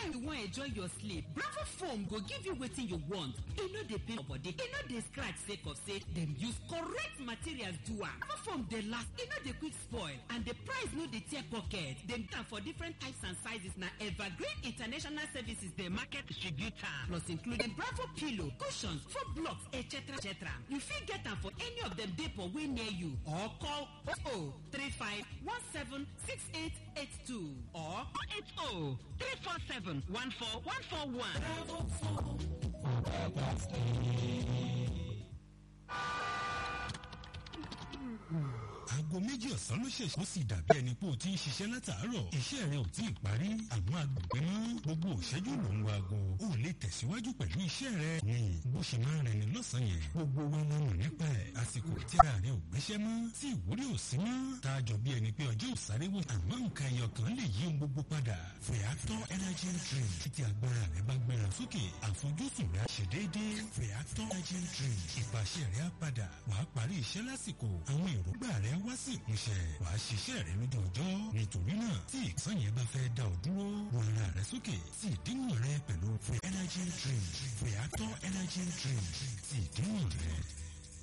anytime you wan enjoy your sleep bravo foam go give you wetin you want e no dey pain your body e no dey scratch sake of say dem use correct materials do am bravo foam dey last e no dey quick spoil and the price no dey tear pocket dem get am for different types and sizes na evergreen international services dey market distribute am plus including bravo pillow cushions foam blocks etc etc you fit get am for any of dem depot wey near you or call 0035176882 or 080 347 14141. Bravo Foam. aago méjì ọ̀sán ló ṣẹ̀ṣẹ̀ ó sì dàbí ẹni pé o ti ń ṣiṣẹ́ látàárọ̀ iṣẹ́ rẹ ò tí ì parí àwọn agbègbè mọ́ gbogbo òṣẹ́jú ló ń wo aago ó lè tẹ̀síwájú pẹ̀lú iṣẹ́ rẹ ní bó ṣe máa ń rìn ní lọ́sàn-án yẹn gbogbo wa la mọ̀ nípa ẹ̀ àsìkò tí ara rẹ ò gbéṣẹ́ mọ́ tí ìwúrí ò sí mọ́ tá a jọ bí ẹni pé ọjọ́ ò sáré wò àmọ́ nǹkan ẹyọ kan lè yí ohun gbogbo padà Feactor energy drink títí agbára rẹ bá gbéra sókè àfojúsùn rẹ á ṣe déédéé Feactor energy drink ìpàṣẹ rẹ á padà wàá parí iṣẹ́ lásìkò àwọn èròǹgbà rẹ wá sí ìmúṣẹ wàá ṣiṣẹ́ rẹ lójú ọjọ́ nítorí náà tí ìsàn yẹn bá fẹ́ dá ọ dúró wọn ara rẹ sókè sí ìdíwọ̀n rẹ pẹ̀lú Free energy drink Feactor energy drink sí ìdíwọ̀n rẹ